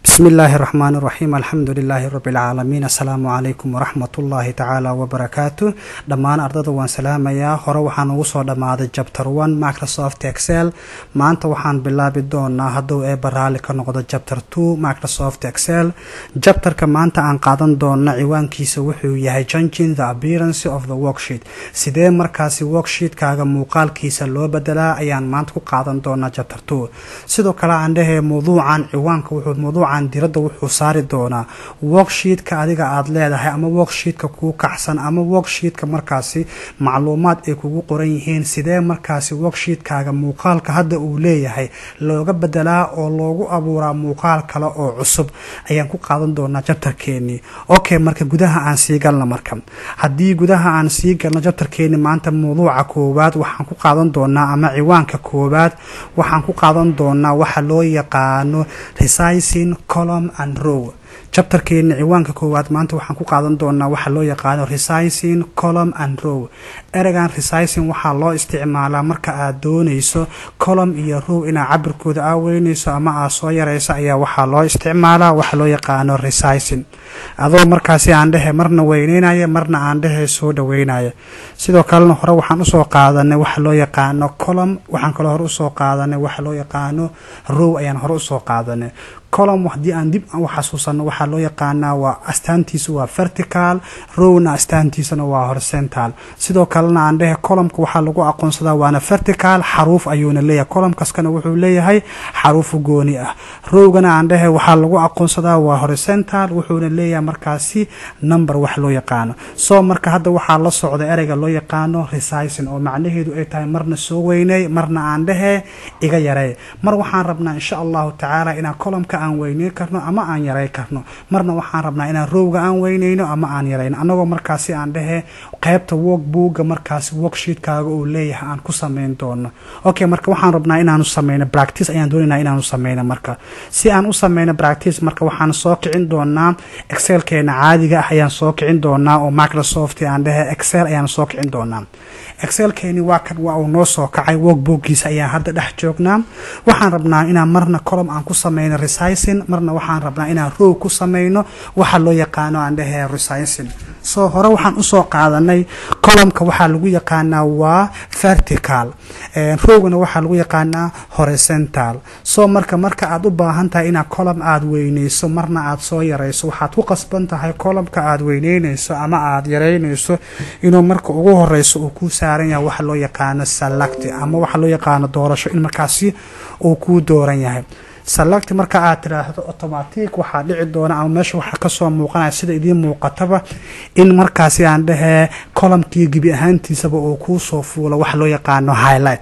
bismi illaahi raxmaan raxiim alxamdu lilaahi rabi lcaalamiin assalaamu calaykum waraxmat ullaahi tacaala wabarakaatu dhammaan ardada waan salaamayaa hore waxaan ugu soo dhammaaday jabter one microsoft excel maanta waxaan bilaabi doonaa hadduu eeba raali ka noqdo jabter two microsoft excel jabterka maanta aan qaadan doona ciwaankiisa wuxuu yahay changing the appearance of the worksheet sidee markaasi worksheetkaaga muuqaalkiisa loo bedelaa ayaan maanta ku qaadan doonaa jabter two sidoo kale aan dhehee mawduucan ciwaanka wuxuu mawduucan diradda wuxuu saari doonaa worksheetka adiga aada leedahay ama worksheetka kuu kacsan ama worksheetka markaasi macluumaad ay kugu qoran yihiin sidee markaasi worksheetkaaga muuqaalka hadda uu leeyahay looga bedelaa oo loogu abuuraa muuqaal kale oo cusub ayaan ku qaadan doonaa jabtarkeenii okay marka gudaha aan sii galno marka haddii gudaha aan sii galno jabtarkeenii maanta mawduuca koowaad waxaan ku qaadan doonaa ama ciwaanka koowaad waxaan ku qaadan doonaa waxa loo yaqaano resizing column and row jabtarkeeni ciwaanka koowaad maanta waxaan ku qaadan doonaa waxa loo yaqaano resizing column and row ereygan resizing waxaa loo isticmaalaa marka aad doonayso column iyo row inaad cabirkooda aaweynayso ama aad soo yarayso ayaa waxaa loo isticmaalaa waxa loo yaqaano resizing adoo markaasi aan dhehe marna weyneynaya marna aan dhehe soo dhaweynaya sidoo kalena hore waxaan usoo qaadanay waxa loo yaqaano column waxaan kaloo hore usoo qaadanay waxa loo yaqaano row ayaan hore usoo qaadanay column haddii aan dib u xasuusano waxaa loo yaqaanaa waa astaantiisa waa vertical rowna astaantiisana waa horizontal sidoo kalena aan dhehe columnka waxaa lagu aqoonsadaa waana vertical xaruuf ayuuna leeyahay column kaskana wuxuu leeyahay xaruufu gooni ah rowgana aan dhehe waxaa lagu aqoonsadaa waa horizontal wuxuuna leeyahay markaasi number wax loo yaqaano so marka hadda waxaa la socda ereyga loo yaqaano resizing oo macnaheedu ay tahay marna soo weyney marna aan dhehe iga yarey mar waxaan rabnaa insha allahu tacaala inaan columnka aan weyneyn karno ama aan yaray karno marna waxaan rabnaa inaan rowga aan weyneyno ama aan yarayno anagoo markaasi aan dhehe qeybta work buugga markaasi worksheetkaaga uu leeyahay aan ku sameyn doono okay marka waxaan rabnaa inaanu sameyno practice ayaan doonayna inaanu sameyno marka si aan u sameyno practice marka waxaan soo kicin doonaa excelkeena caadiga ah ayaan soo kicin doonaa oo microsoft aan dhehe excel ayaan soo kicin doonaa excelkeeni waa kan waa uu noo soo kacay workbookgiisa ayaan hadda dhex joognaa waxaan rabnaa inaan marna column aan ku sameyno resizing marna waxaan rabnaa inaan row ku sameyno waxa loo yaqaano aan dhehe resizing soo hore waxaan usoo qaadanay columnka waxaa lagu yaqaanaa waa vertical rowgana waxaa lagu yaqaanaa horizontal soo marka marka aad u baahan tahay inaad column aada weyneyso marna aad soo yarayso waxaad ku qasban tahay columnka aada weyneyneyso ama aada yareyneyso inuu marka ugu horeyso uu kuu saaran yahay waxa loo yaqaano select ama waxa loo yaqaano doorasho in markaasi uu kuu dooran yahay select marka aad tiraahdo automatic waxaa dhici doona ama meesha waxaa kasoo muuqanaya sida idiin muuqataba in markaasi aan dhehee columnkii gebi ahaantiisaba uu kuu soo fuulo waxa loo yaqaano highlight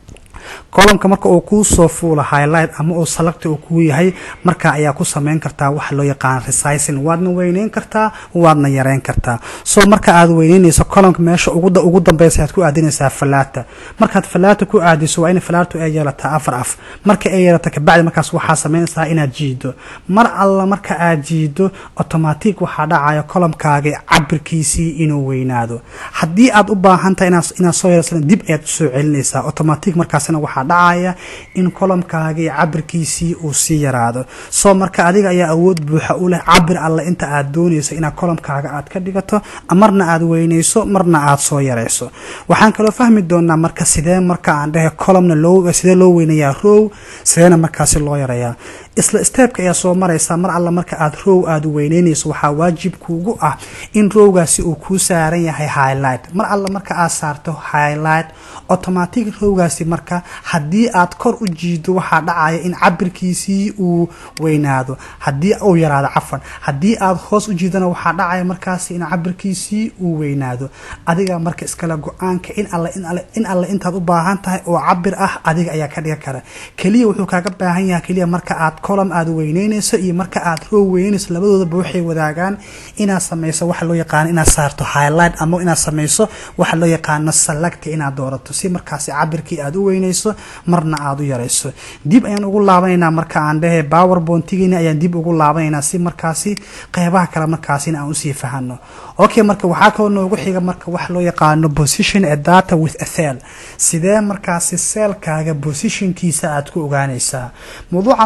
columnka marka uu kuu soo fuulo highlight ama uu select uu kuu yahay marka ayaa ku sameyn kartaa waxa loo yaqaano resizing waadna weyneyn kartaa waadna yareyn kartaa soo marka aad weyneyneyso columnka meesha ugu dambeysa aad ku aadinaysaa falaata markaad falaata ku aadiso waa in falaatu ay yeelataa afar af marka ay yeelato kabacdi markaas waxaa sameynaysaa inaad jiido mar alla marka aad jiido automatic waxaa dhacaya columnkaagi cabirkiisii inuu weynaado haddii aad u baahan tahay inaad soo yeelasana dib ayaad usoo celinaysaa automatic markaasina waxaa dhacaya in columnkaagii cabirkiisii uu sii yaraado soo marka adiga ayaa awood buuxa u leh cabir alle inta aad doonayso inaad columnkaaga aad ka dhigato marna aad weyneyso marna aad soo yareyso waxaan kaloo fahmi doonaa marka sidee marka aan dhehe columna loo sidee loo weynayaa row sideena markaasi loo yareeyaa isla steebka ayaa soo maraysaa mar alla marka aad row aada weyneyneyso waxaa waajib kuugu ah in rowgaasi uu kuu saaran yahay highlight mar alla marka aad saarto highlight automatic rowgaasi marka haddii aad kor u jiido waxaa dhacaya in cabirkiisii uu weynaado haddii uu yaraado cafan haddii aad hoos u jiidana waxaa dhacaya markaasi in cabirkiisii uu weynaado adiga marka iskale go-aanka in alle in alle intaad u baahan tahay oo cabir ah adiga ayaa ka dhigan kara keliya wuxuu kaaga baahan yahay keliya marka aad column aad weyneyneyso iyo marka aad row weyneyneyso labadoodaba waxay wadaagaan inaad sameyso waxa loo yaqaano inaad saarto highlight ama inaad sameyso waxa loo yaqaano select inaad doorato si markaasi cabirkii aad u weyneyso marna aad u yareyso dib ayaan ugu laabanaynaa marka aan dhehe powerpointigeena ayaan dib ugu laabanaynaa si markaasi qeybaha kale markaasina aan usii fahano okay marka waxaa kaloo noogu xiga marka wax loo yaqaano position a data with a cell sidee markaasi seelkaaga positionkiisa aad ku ogaanaysaa mawduucan wuxuu tilmaam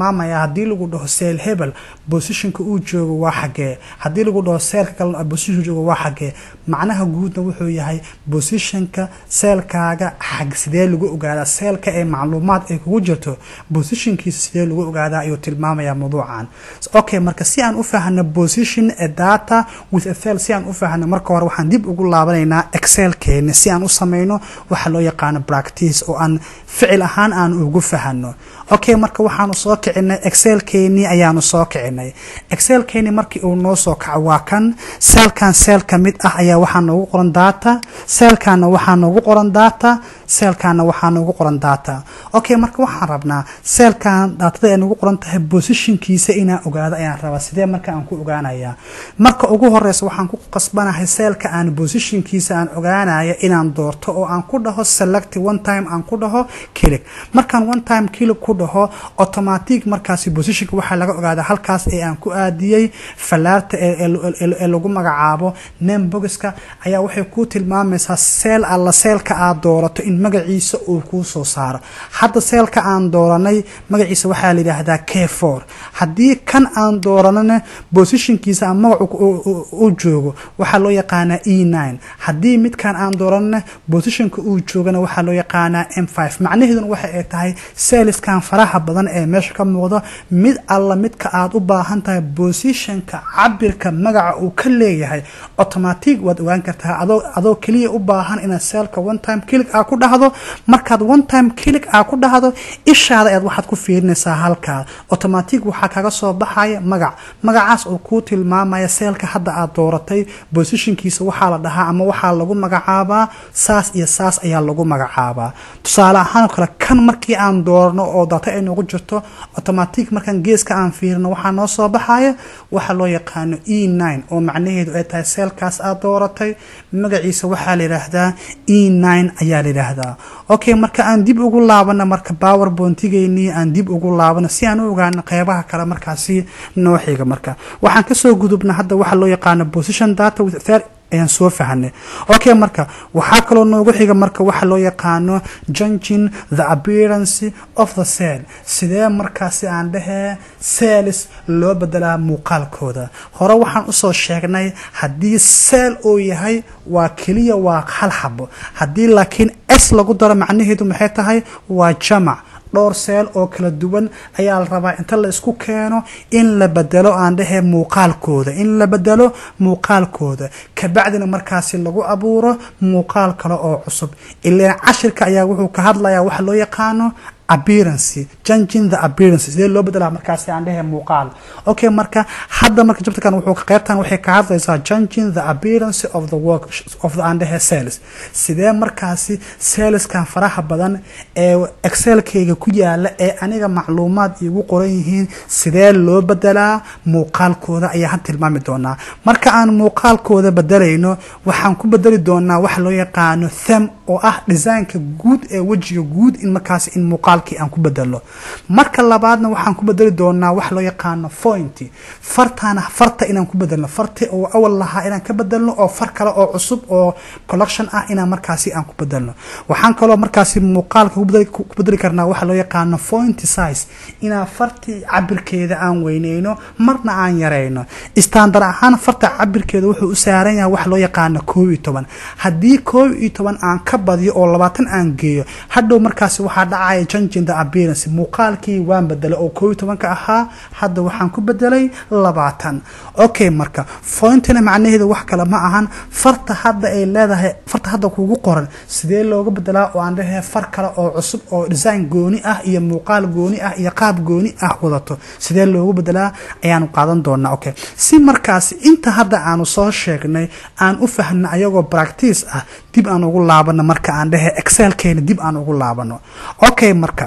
tilmaamayaa haddii lagu dhaho seel hebel bosishonka uu joogo waa xagee haddii lagu dhaho seelka kalena bosishon joogo waa xagee macnaha guudna wuxuu yahay bosishonka seelkaaga xag sidee lagu ogaadaa seelka ee macluumaad ay kugu jirto bosishonkiisa sidee lagu ogaadaa ayuu tilmaamayaa mawduucan okay marka si aan u faahno position a data with a cell si aan u faahno marka hore waxaan dib ugu laabanaynaa excelkeena si aan u sameyno waxa loo yaqaano practice oo aan ficil ahaan aan ugu fahano okay marka waxaanu soo kicinay excelkeenii ayaanu soo kicinay excelkeenii markii uu noo soo kaco waa kan seelkan seel ka mid ah ayaa waxaa noogu qoran data seelkaana waxaa noogu qoran data seelkaana waxaa noogu qoran data okay marka waxaan rabnaa seelkan daatada ay nagu qoran tahay bosishonkiisa inaan ogaado ayaan rabaa sidee marka aan ku ogaanaya marka ugu horeysa waxaan ku qasbanahay seelka aan bosishonkiisa aan ogaanaya inaan doorto oo aan ku dhaho select one time aan ku dhaho kilig markaan one time kilig ku dhaho automatic markaasi bosishonka waxaa laga ogaadaa halkaas ee aan ku aadiyey fallaarta ee lagu magacaabo name boxka ayaa waxay ku tilmaamaysaa seel alla seelka aad doorato in magaciisa uu kuu soo saaro hadda seelka aan dooranay magaciisa waxaa la yidhaahdaa k four haddii kan aan dooranana bosishonkiisa ama magacu uu joogo waxaa loo yaqaanaa e nine haddii midkan aan dooranana bosishonka uu joogana waxaa loo yaqaanaa m five macnaheeduna waxa ay tahay seeliskan faraha badan ee meesha ka muuqda mid alla midka aad u baahan tahay bosishonka cabirka magaca uu ka leeyahay automatic waad ogaan kartaa adoo adoo keliya u baahan inaad seelka one time kilig aa ku dhahdo markaad one time kilig aa ku dhahdo ishaada ayaad waxaad ku fiirinaysaa halkaa automatic waxaa kaga soo baxaya magac magacaas oo kuu tilmaamaya seelka hadda aad dooratay bosishonkiisa waxaa la dhahaa ama waxaa lagu magacaabaa saas iyo saas ayaa lagu magacaabaa tusaale ahaan oo kale kan markii aan doorno oo data ay noogu jirto automatic markaan geeska aan fiirino waxaa noo soo baxaya waxaa loo yaqaano e nine oo macnaheedu ay tahay seelkaas aad dooratay magaciisa waxaa la yidhaahdaa e nine ayaa la yidhaahdaa okay marka aan dib ugu laabano marka power boontigeynii aan dib ugu laabano si aan u ogaano qeybaha kale markaasi noo xiga marka waxaan kasoo gudubna hadda waxaa loo yaqaano position data with ayaan soo fahanay okay marka waxaa kaloo noogu xiga marka waxa loo yaqaano jungin the appearance of the cell sidee markaasi aan dhahee cells loo bedelaa muuqaalkooda hore waxaan usoo sheegnay haddii cell uu yahay waa keliya waa hal xabo haddii laakiin s lagu daro macnaheedu maxay tahay waa jamac dhowr seel oo kala duwan ayaa la rabaa inta la isku keeno in la bedelo aan dhahee muuqaalkooda in la bedelo muuqaalkooda kabacdina markaasi lagu abuuro muuqaal kale oo cusub ilaan cashirka ayaa wuxuu ka hadlayaa waxa loo yaqaano appearance changing the appearance sidee loo bedelaa markaasi aan dhehe muuqaal okay marka hadda marka jabtakan wuxuu ka qaybtan waxay ka hadlaysaa changing the appearance of the work of the aan dhehe sales sidee markaasi saleskan faraha badan ee excelkayga ku yaala ee aniga macluumaad iigu qoran yihiin sidee loo bedelaa muuqaalkooda ayaa had tilmaami doonaa marka aan muuqaalkooda bedelayno waxaan ku bedeli doonaa waxa loo yaqaano them oo ah designka guud ee wejiga guud in markaasi in muuqaalkii aan ku bedelo marka labaadna waxaan ku bedeli doonaa wax loo yaqaano fointy fartaana farta inaan ku bedelno farti oo awal lahaa inaan ka bedelno oo far kale oo cusub oo collection ah inaan markaasi aan ku bedelno waxaan kaloo markaasi muuqaalka ku bedeli karnaa waxa loo yaqaano fointy size inaan farti cabirkeeda aan weyneyno marna aan yareyno standard ahaan farta cabirkeeda wuxuu u saaran yahay wax loo yaqaano koob iyo toban haddii koob iyo toban aan ka badiyo oo labaatan aan geeyo hadhow markaasi waxaa dhacaya changing the appearance muuqaalkii waan bedelay oo koob iyo tobanka ahaa hadda waxaan ku bedelay labaatan okay marka fointina macnaheedu wax kale ma ahan farta hadda ay leedahay farta hadda kugu qoran sidee looga bedelaa oo aan dhahee far kale oo cusub oo design gooni ah iyo muuqaal gooni ah iyo qaab gooni ah wadato sidee loogu bedelaa ayaanu qaadan doonaa okay si markaasi inta hadda aanu soo sheegnay aan u fahno ayagoo practice ah dib aan ugu laabano marka aan dhehe excelkeena dib aan ugu laabano okay marka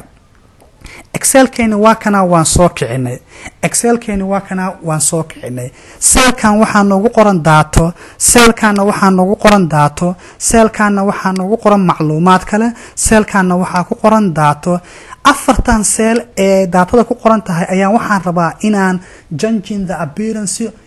excelkeeni waa kanaa waan soo kicinay excelkeeni waa kanaa waan soo kicinay seelkan waxaa noogu qoran daato seelkanna waxaa noogu qoran daato seelkanna waxaa noogu qoran macluumaad kale seelkanna waxaa ku qoran daato afartan seel ee daatada ku qoran tahay ayaan waxaan rabaa inaan jungin the appearance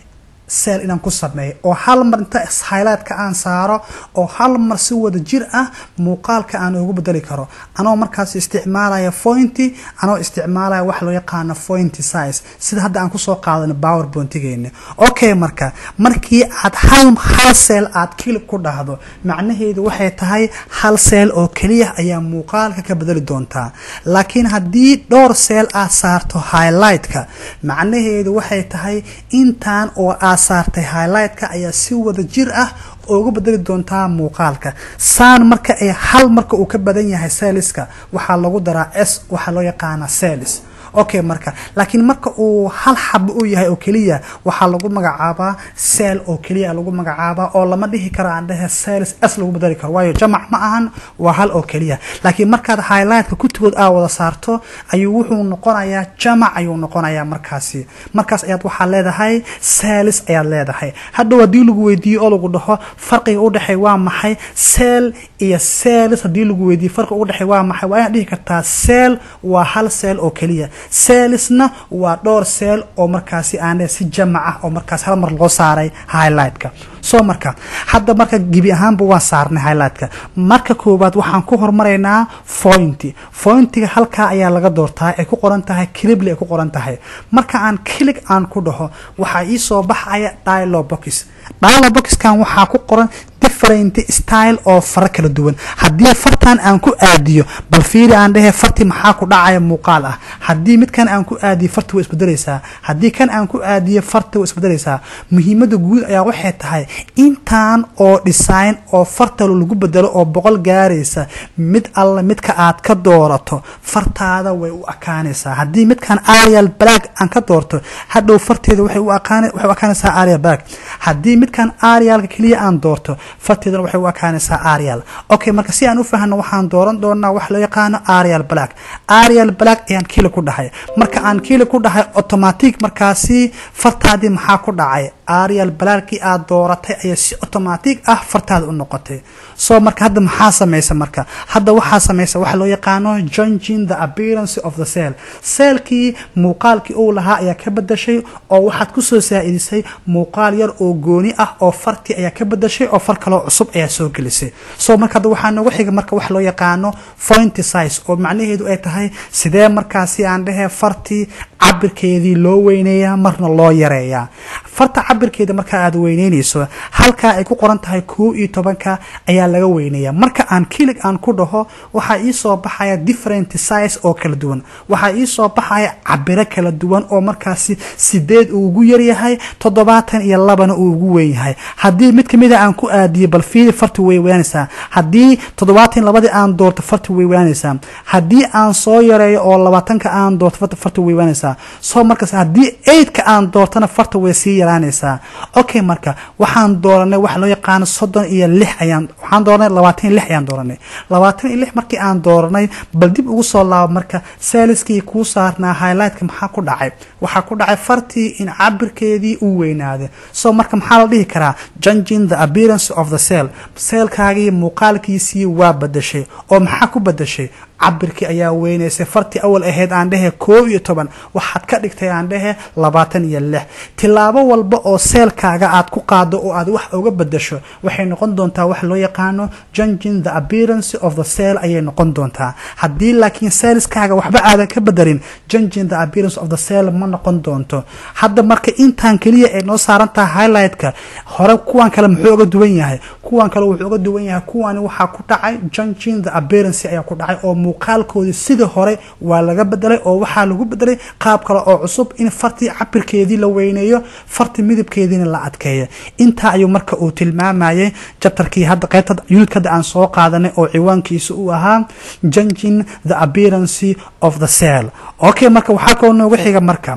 seel inaan ku sameeyo oo hal mar inta highlightka aan saaro oo hal mar si wada jir ah muuqaalka aan ugu bedeli karo anoo markaas isticmaalaya fointy anoo isticmaalaya wax loo yaqaano fointy size sida hadda aan kusoo qaadano powerpointigeena okay marka markii aad hal hal seel aad kilib ku dhahdo macnaheedu waxay tahay hal seel oo keliya ayaa muuqaalka ka bedeli doontaa laakiin haddii dhowr seel aad saarto highlightka macnaheedu waxay tahay intaan oo aad saartay highlightka ayaa si wada jir ah uga bedeli doontaa muuqaalka saan marka ay hal marka uu ka badan yahay seeliska waxaa lagu daraa s waxaa loo yaqaana selis okay marka laakiin marka uu hal xabo u yahay oo keliya waxaa lagu magacaabaa seel oo keliya lagu magacaabaa oo lama dhihi karo aan dhehe sales s lagu bedeli karo waayo jamac ma ahan waa hal oo keliya laakiin markaad highlightka kutigood aa wada saarto ayuu wuxuu noqonayaa jamac ayuu noqonayaa markaasi markaas ayaad waxaa leedahay sales ayaad leedahay hadhow haddii lagu weydiiyo oo lagu dhaho farqiga u dhexey waa maxay seel iyo sales haddii lagu weydiiyo farqiga u dhexey waa maxay waa inaad dhihi kartaa seel waa hal seel oo keliya seelisna waa dhowr seel oo markaasi aan si jamac ah oo markaas hal mar loo saaray highlightka soo marka hadda marka gebi ahaanba waan saarnay highlightka marka koowaad waxaan ku hormaraynaa fointy fointiga halkaa ayaa laga doortaa ay ku qoran tahay clibly ay ku qoran tahay marka aan kilig aan ku dhaho waxaa ii soo baxaya dialobox dialoboxkan waxaa ku qoran different style oo fara kala duwan haddii fartan aan ku aadiyo bal fiiri aan dhehe farti maxaa ku dhacaya muuqaal ah haddii midkan aan ku aadiyo farti way isbedelaysaa haddii kan aan ku aadiyo farti way isbedelaysaa muhiimada guud ayaa waxay tahay intaan oo design oo farta lagu bedelo oo boqol gaaraysa mid alla midka aad ka doorato fartaada way u ekaanaysaa haddii midkan arial black aan ka doorto hadhow farteeda waxay u ekaanaysaa arial black haddii midkan arialka keliya aan doorto farteedana waxay u ekaanaysaa arial okay marka si aan u fahno waxaan dooran doonaa wax loo yaqaano arial black arial black ayaan kiili ku dhahay marka aan kiili ku dhahay automatic markaasi fartaadii maxaa ku dhacay arial blackii aad dooratay ayaa si automatic ah fartaada u noqotay so marka hadda maxaa samaysa marka hadda waxaa samaysa waxa loo yaqaano changing the appearance of the cell seelkii muuqaalkii uu lahaa ayaa ka bedashay oo waxaad kusoo saa-idisay muuqaal yar oo gooni ah oo fartii ayaa ka bedashay oo far kaloo cusub ayaa soo gelisay so marka hadda waxaa nooga xiga marka wax loo yaqaano fointy size oo macnaheedu ay tahay sidee markaasi aan dhehe fartii cabirkeedii loo weyneeyaa marna loo yareeyaa farta cabirkeeda marka aad weyneynayso halkaa ay ku qoran tahay kow iyo tobanka ayaa laga weyneeyaa marka aan kilig aan ku dhaho waxaa iisoo baxaya different size oo kala duwan waxaa iisoo baxaya cabiro kala duwan oo markaasi sideed uu ugu yaryahay toddobaatan iyo labana uu ugu weyn yahay haddii mid kamida aan ku aadiyo bal fiili farti way weynaysaa haddii toddobaatan labadii aan doorto farti way weynaysaa haddii aan soo yareeyo oo labaatanka aan doorto farti way weynaysaa soo markaas haddii eidka aan doortana farta way sii yaraanaysaa okay marka waxaan dooranay waxa loo yaqaano soddon iyo lix ayaan waxaan dooranay labaatan iyo lix ayaan dooranay labaatan iyo lix markii aan dooranay bal dib ugu soo laabo marka seeliskii kuu saarnaa highlightka maxaa ku dhacay waxaa ku dhacay fartii in cabirkeedii uu weynaaday so marka maxaa la dhihi karaa changing the appearance of the cell seelkaagii muuqaalkiisii waa badashay oo maxaa ku badashay cabirkii ayaa weynaysay fartii awal ahayd aan dhehe koob iyo toban waxaad ka dhigtay aan dhehe labaatan iyo lix tilaabo walba oo seelkaaga aad ku qaado oo aad wax uga bedasho waxay noqon doontaa wax loo yaqaano changing the appearance of the cell ayay noqon doontaa haddii laakiin seelskaaga waxba aadan ka bedelin changing the appearance of the cell ma noqon doonto hadda marka intaan keliya ay noo saaran tahay highlightka hore kuwan kale muxuu uga duwan yahay kuwan kale wuxuu uga duwan yahay kuwani waxaa ku dhacay changing the appearance ayaa ku dhacay oo muuqaalkoodii sidii hore waa laga bedelay oo waxaa lagu bedelay qaab kale oo cusub in fartii cabirkeedii la weyneeyo farti midabkeediina la adkeeyo intaa ayuu marka uu tilmaamayay jabtarkii hadda qaybta unit hadda aan soo qaadanay oo ciwaankiisa uu ahaa changing the appearance of the cell okay marka waxaa kaloo nooga xiga marka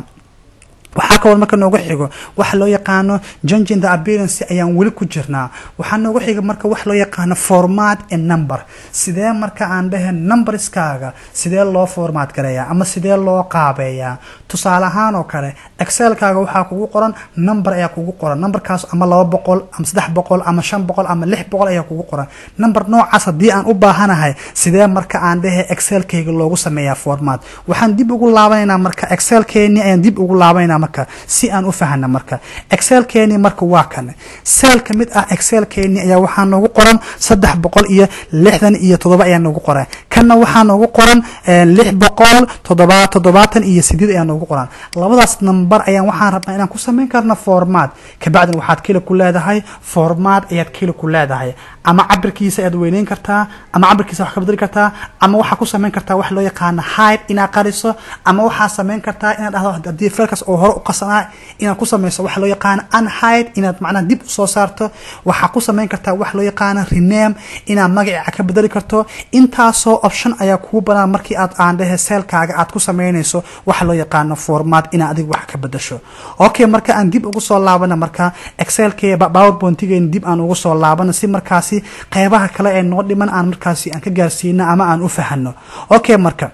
waxaa kaloo marka nooga xigo waxa loo yaqaano changing the appearance ayaan weli ku jirnaa waxaa nooga xiga marka wax loo yaqaano format and number sidee marka aan dhehe numberskaaga sidee loo format gareeyaa ama sidee loo qaabeeyaa tusaale ahaan oo kale excelkaaga waxaa kugu qoran number ayaa kugu qoran numberkaas ama laba boqol ama saddex boqol ama shan boqol ama lix boqol ayaa kugu qoran number noocaas haddii aan u baahanahay sidee marka aan dhehe excelkayga loogu sameeyaa format waxaan dib ugu laabanaynaa marka excelkeeni ayaan dib ugu laabanayna marka si aan u fahana marka excelkeeni marka waa kan seel ka mid ah excelkeeni ayaa waxaa noogu qoran saddex boqol iyo lixdan iyo toddoba ayaa noogu qoran kanna waxaa noogu qoran lix boqol toddoba toddobaatan iyo sideed ayaa noogu qoran labadaas number ayaan waxaan rabnaa inaan ku samayn karno formaat kabacdin waxaad keli ku leedahay formaat ayaad keli ku leedahay ama cabirkiisa ayaad weyneyn kartaa ama cabirkiisa wax ka bedeli kartaa ama waxaa ku samayn kartaa wax loo yaqaano hide inaad qariso ama waxaa samayn kartaa inaad dhahdo haddii feelkaas oo hore u qasanaa inaad ku samayso wax loo yaqaano unhide inaad macnaha dib usoo saarto waxaa ku samayn kartaa wax loo yaqaano rename inaad magaca ka bedeli karto intaasoo option ayaa kugu banaan markii aad aandhehe seelkaaga aad ku samaynayso waxa loo yaqaano formaat inaad adiga wax ka bedasho okay marka aan dib ugu soo laabana marka excelke powerpointigeena dib aan ugu soo laabano si markaasi qeybaha kale ee noo dhiman aan markaasi aan ka gaarsiino ama aan u fahano okay marka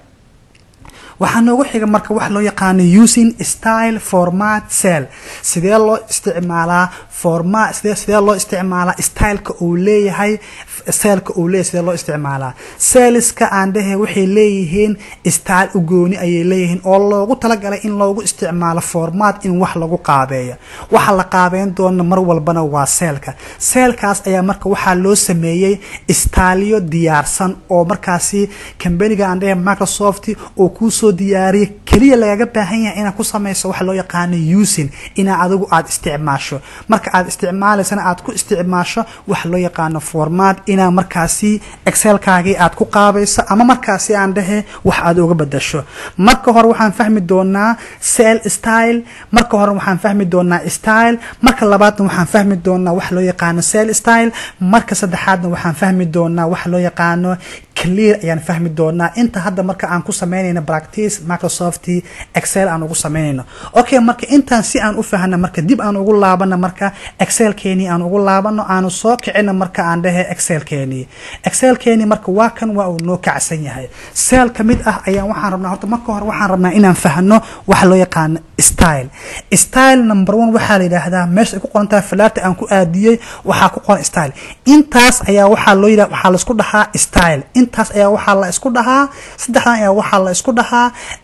waxaa noogu xiga marka wax loo yaqaano using style format cell sidee loo isticmaalaa format sidee sidee loo isticmaalaa styleka uu leeyahay seelka uu leeyahay sidee loo isticmaalaa seeliska aan dhehe waxay leeyihiin style u gooni ayay leeyihiin oo loogu talagalay in loogu isticmaalo format in wax lagu qaabeeyo waxa la qaabeyn doona mar walbana waa seelka seelkaas ayaa marka waxaa loo sameeyey staalyo diyaarsan oo markaasi kambaniga aan dhehe microsoft oo kuusoo diyaariyay keliya lagaga baahan yahay inaad ku samayso waxa loo yaqaano using inaa adigu aada isticmaasho marka aad isticmaalaysana aad ku isticmaasho waxa loo yaqaano format inaa markaasi excelkaagii aad ku qaabayso ama markaasi aan dhehe wax aad uga bedasho marka hore waxaan fahmi doonaa cell style marka hore waxaan fahmi doonaa style marka labaadna waxaan fahmi doonaa wax loo yaqaano cell style marka saddexaadna waxaan fahmi doonaa wax loo yaqaano clear ayaan fahmi doonaa inta hadda marka aan ku samaynayno practice microsoft excel aan ugu samaynayno okay marka intaan si aan u fahana marka dib aan ugu laabana marka excelkeeni aan ugu laabano aanu soo kicina marka aan dhehe excelkeeni excelkeeni marka waa kan waa uu noo kacsan yahay seel ka mid ah ayaan waxaan rabnaa horta marka hore waxaan rabnaa inaan fahno waxa loo yaqaano style style number one waxaa la yidhaahdaa meesha ay ku qoran tahay falaata aan ku aadiyey waxaa ku qoran style intaas ayaa waxaa loo yidhaha waxaa laisku dhahaa style intaas ayaa waxaa la isku dhahaa saddexdan ayaa waxaa la isku dhahaa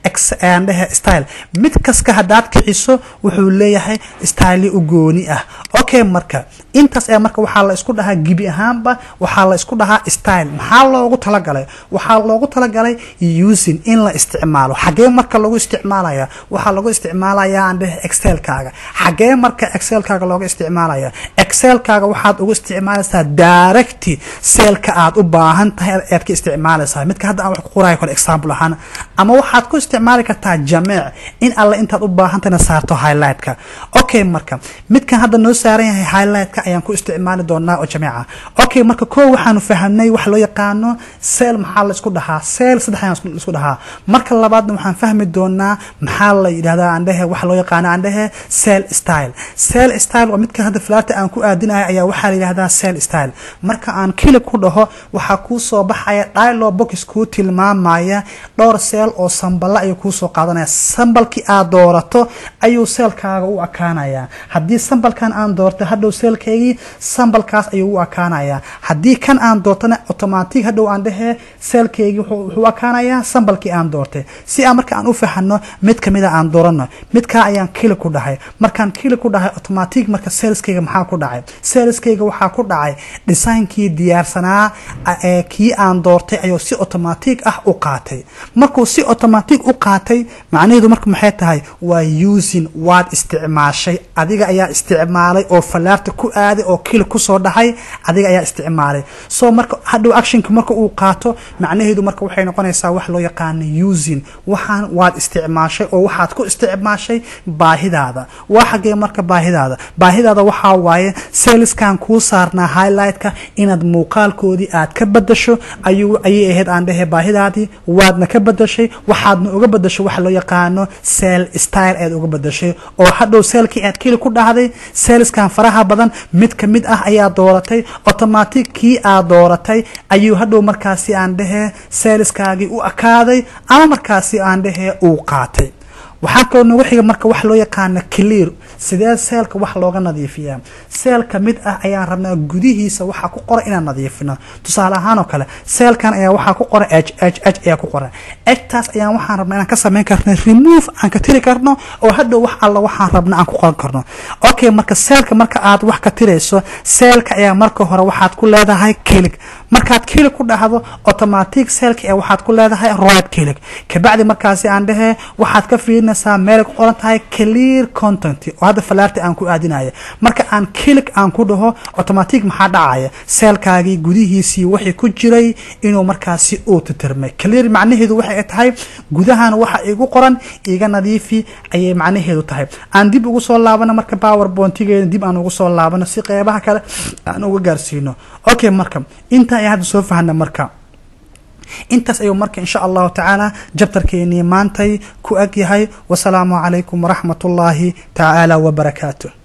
dhehe style mid kaska haddaad kiciso wuxuu leeyahay style u gooni ah okay marka intaas ayaa marka waxaa la isku dhahaa gibi ahaanba waxaa la isku dhahaa style maxaa loogu talagalay waxaa loogu talagalay using in la isticmaalo xagee marka lagu isticmaalaya waxaa lagu isticmaalaya aan dhehe excelkaaga xagee marka excelkaaga looga isticmaalaya excelkaaga waxaad ugu isticmaalaysaa direct seelka aad u baahan tahay aad ka isticmaalaysaa midka hadda aan wax ku qoraayo kale example ahaan ama waxaad ku isticmaali kartaa jameec in alle intaad u baahantahayna saarto highlightka okay marka midkan hadda noo saaran yahay highlightka ayaan ku isticmaali doonaa oo jameeca okay marka koo waxaanu fahamnay wax loo yaqaano seel maxaa la isku dhahaa seel saddex ayaan isku dhahaa marka labaadna waxaan fahmi doonaa maxaa la yidhahdaa aan dhehe wax loo yaqaano aan dhehe seel style seel style waa midka hadda flaata aan ku aadinayo ayaa waxaa la yidhahdaa seel style marka aan kili ku dhaho waxaa kuu soo baxaya dialo box kuu tilmaamaya dhowr seel oo samballa ayuu kuusoo qaadanaya sambalkii aad doorato ayuu seelkaaga u akaanayaa haddii sambalkan aan doorto hadhow seelkaygii sambalkaas ayuu u akaanayaa haddii kan aan doortana automatic hadhow aan dhehee seelkaygii wuxuu akaanayaa sambalkii aan doortay si aan marka aan u fahano mid kamida aan doorano midkaa ayaan kili ku dhahay markaan kili ku dhahay automatic marka seelskayga maxaa ku dhacay seelskayga waxaa ku dhacay designkii diyaarsanaa ee kii aan doortay ayuu si automatic ah u qaatay markuu si automatic u qaatay macnaheedu marka maxay tahay waa using waad isticmaashay adiga ayaa isticmaalay oo falaarta ku aaday oo kili kusoo dhahay adiga ayaa isticmaalay so marka hadhow actionka marka uu qaato macnaheedu marka waxay noqonaysaa wax loo yaqaano using waxaan waad isticmaashay oo waxaad ku isticmaashay baahidaada waa xagee marka baahidaada baahidaada waxaa waaye seelskan kuu saarnaa highlightka inaad muuqaalkoodii aad ka badasho ayuu ayay ahayd aan dhehe baahidaadii waadna ka badashay waxaadna uga badashay waxa loo yaqaano seel style aad uga badashay oo hadhow seelkii aad keli ku dhahday seelskan faraha badan mid ka mid ah ayaa dooratay automatic kii aad dooratay ayuu hadhow markaasi aan dhehe seelskaagii u akaaday ama markaasi aan dhehe uu qaatay waxaa kaloo nagu xiga marka wax loo yaqaana clear sidee seelka wax looga nadiifiyaa seel ka mid ah ayaan rabnaa gudihiisa waxaa ku qoran inaan nadiifino tusaale ahaan oo kale seelkan ayaa waxaa ku qoran h h h ayaa ku qoran htaas ayaan waxaan rabnaa inaan ka samayn karno remove aan ka tiri karno oo hadhow wax alla waxaan rabna aan ku qoran karno okay marka seelka marka aad wax ka tirayso seelka ayaa marka hore waxaad ku leedahay kilig markaad kilig ku dhahdo automatic seelka ee waxaad ku leedahay right kilig kabacdi markaasi aan dhehee waxaad ka fiirinaysaa meelay ku qoran tahay clear content oo hadda falaarta aan ku aadinaya marka aan kilig aan ku dhaho automatic maxaa dhacaya seelkaagii gudihiisii wixii ku jiray inuu markaasi uu titirmay clear macnaheedu waxay tahay gudahan waxa igu qoran iga nadiifi ayay macnaheedu tahay aan dib ugu soo laabano marka powerpointigeeda dib aan ugu soo laabano si qeybaha kale aan uga gaarsiino okay marka inta ayaan hadda soo fahna marka intaas ayuu marka insha allahu tacaala jabtarkeenii maantay ku ag yahay wasalaamu calaykum waraxmat ullaahi tacaala wabarakaatu